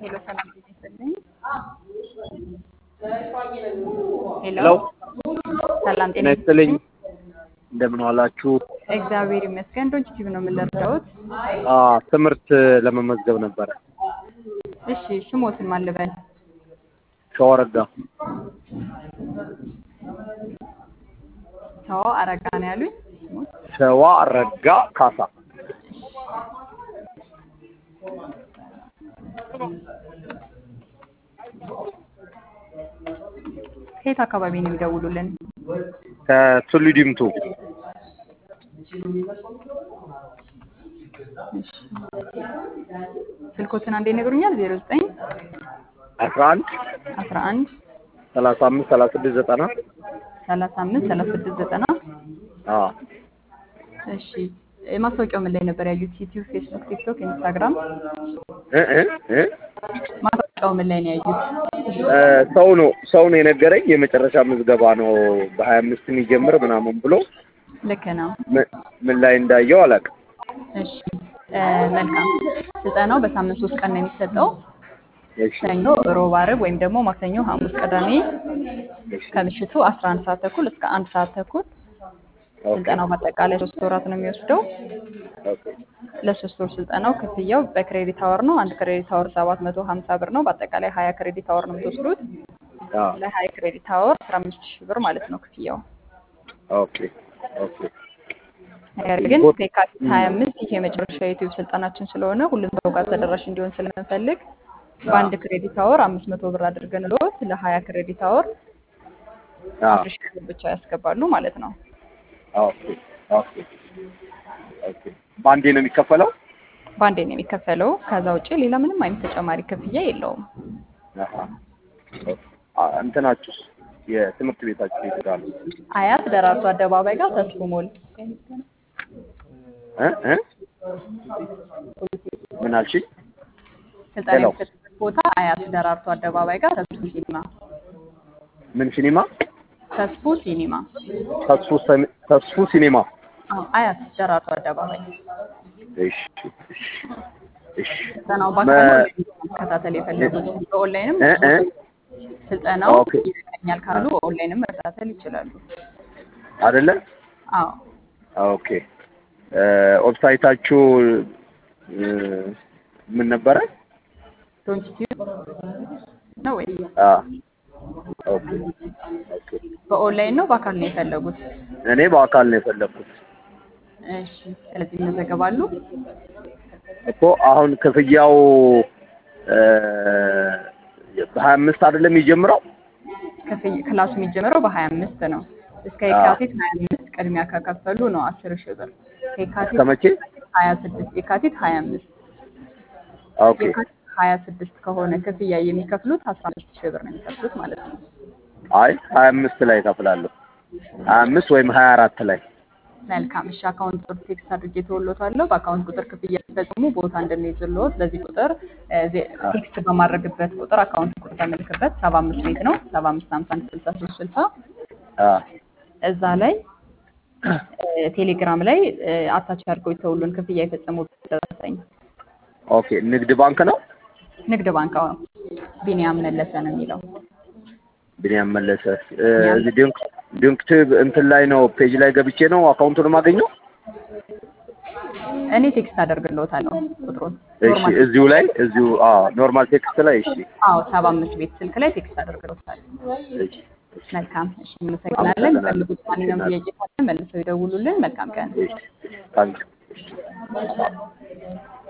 ሄሎ ሰላም ጤና ይስጥልኝ። ሄሎ ሄሎ ሰላም ጤና ጤና ይስጥልኝ። እንደምን ዋላችሁ? እግዚአብሔር ይመስገን። ዶንት ቲቪ ነው የምንረዳውት። አ ትምህርት ለመመዝገብ ነበረ። እሺ ስሞትን ማን ልበል? ሸዋረጋ ሰው አረጋ ነው ያሉኝ። ስሞት ሸዋ ረጋ ካሳ ከየት አካባቢ ነው የሚደውሉልን? ከቱሉ ዲምቱ እሺ ስልኮትን አንዴ ይነግሩኛል? ዜሮ ዘጠኝ አስራ አንድ አስራ አንድ ሰላሳ አምስት ሰላሳ ስድስት ዘጠና ሰላሳ አምስት ሰላሳ ስድስት ዘጠና አ እሺ ማስታወቂያው ምን ላይ ነበር ያዩት? ዩቲዩብ፣ ፌስቡክ፣ ቲክቶክ፣ ኢንስታግራም። እ እ እ ማስታወቂያው ምን ላይ ነው ያዩት? እ ሰው ነው ሰው ነው የነገረኝ። የመጨረሻ ምዝገባ ነው በሀያ አምስት የሚጀምር ምናምን ብሎ ልክ ነው። ምን- ምን ላይ እንዳየው አላውቅም። እሺ እ መልካም ስልጠናው በሳምንት ሶስት ቀን ነው የሚሰጠው። እሺ ሰኞ፣ ሮብ፣ ዓርብ ወይም ደግሞ ማክሰኞ፣ ሐሙስ፣ ቅዳሜ እሺ ከምሽቱ 11 ሰዓት ተኩል እስከ አንድ ሰዓት ተኩል። ኦኬ ስልጠናው በአጠቃላይ ሶስት ወራት ነው የሚወስደው። ኦኬ ለሶስት ወር ስልጠናው ክፍያው በክሬዲት አወር ነው። አንድ ክሬዲት አወር 750 ብር ነው። በአጠቃላይ 20 ክሬዲት አወር ነው የምትወስዱት። አ ለ20 ክሬዲት አወር 15 ሺህ ብር ማለት ነው ክፍያው። ኦኬ ኦኬ ነገር ግን ከየካቲት 25 ይህ የመጨረሻ የዩቲዩብ ስልጠናችን ስለሆነ ሁሉም ሰው ጋር ተደራሽ እንዲሆን ስለምንፈልግ በአንድ ክሬዲት አወር 500 ብር አድርገን ልዎት ለ20 ክሬዲት አወር አ 10 ሺህ ብር ብቻ ያስገባሉ ማለት ነው። ኦኬ ኦኬ ኦኬ በአንዴ ነው የሚከፈለው? በአንዴ ነው የሚከፈለው። ከዛ ውጭ ሌላ ምንም አይነት ተጨማሪ ክፍያ የለውም። አሃ አ እንትናችሁስ የትምህርት ቤታችሁ የት ጋር ነው? አያት ደራርቱ አደባባይ ጋር ተስፉ ሞል እ እ ምን አልሽኝ? ስልጠና ሄሎ። የሚሰጥበት ቦታ አያት ደራርቱ አደባባይ ጋር ተስፉ ሲኒማ ምን ሲኒማ? ተስፉ ሲኒማ ተስፉ ሰሚ- ተስፉ ሲኒማ። አዎ፣ አያት ደራርቱ አደባባይ እሺ እሺ እሺ ስልጠናው መ- በአካል መከታተል የፈለጉት በኦንላይንም እ እ ስልጠናው ኦኬ ይጠቅመኛል ካሉ በኦንላይንም መከታተል ይችላሉ። አይደለ? አዎ ኦኬ እ ዌብሳይታችሁ እ ምን ነበረ? ዶንት ቲዩብ ነው ወይ? አ ኦኬ ኦኬ በኦንላይን ነው በአካል ነው የፈለጉት? እኔ በአካል ነው የፈለኩት እሺ፣ ስለዚህ ይመዘገባሉ። እኮ አሁን ክፍያው እ በሀያ አምስት አይደለም የሚጀምረው? ክፍያ ክላሱ የሚጀምረው በሀያ አምስት ነው። እስከ የካቲት ሀያ አምስት ቅድሚያ ከከፈሉ ነው አስር ሺህ ብር ከየካቲት እስከ መቼ? ሀያ ስድስት የካቲት ሀያ አምስት ኦኬ የካቲት ሀያ ስድስት ከሆነ ክፍያ የሚከፍሉት አስራ አምስት ሺህ ብር ነው የሚከፍሉት ማለት ነው። አይ ሀያ አምስት ላይ እከፍላለሁ። ሀያ አምስት ወይም ሀያ አራት ላይ መልካም እሺ፣ አካውንት ቁጥር ቴክስት አድርጌ ተወሎታለሁ። በአካውንት ቁጥር ክፍያ ሲፈጽሙ ቦታ እንደሚይዝልዎት በዚህ ቁጥር እ ዜ- ቴክስት በማድረግበት ቁጥር አካውንት ቁጥር ተመልክበት ሰባ አምስት ቤት ነው ሰባ አምስት ሀምሳ አንድ ስልሳ ሶስት ስልሳ አ እዛ ላይ እ ቴሌግራም ላይ እ አታች አድርገው የተውሉን ክፍያ የፈጸሙበት ደረሰኝ ኦኬ ንግድ ባንክ ነው ንግድ ባንክ አዎ፣ ቢኒያም መለሰ ነው የሚለው። ብንያም መለሰ እ እዚህ ዲንክ ዲንክቲቭ እንትን ላይ ነው ፔጅ ላይ ገብቼ ነው አካውንቱን የማገኘው። እኔ ቴክስት አደርግልዎታለሁ ቁጥሩን እሺ ኖርማል እዚሁ ላይ እዚሁ አ ኖርማል ቴክስት ላይ እሺ አዎ ሰባ አምስት ቤት ስልክ ላይ ቴክስት አደርግልዎታለሁ። እሺ መልካም እሺ፣ እናመሰግናለን። የሚፈልጉት ማንኛውም ጥያቄ ካለ መልሰው ይደውሉልን። መልካም ቀን። እሺ ታንክ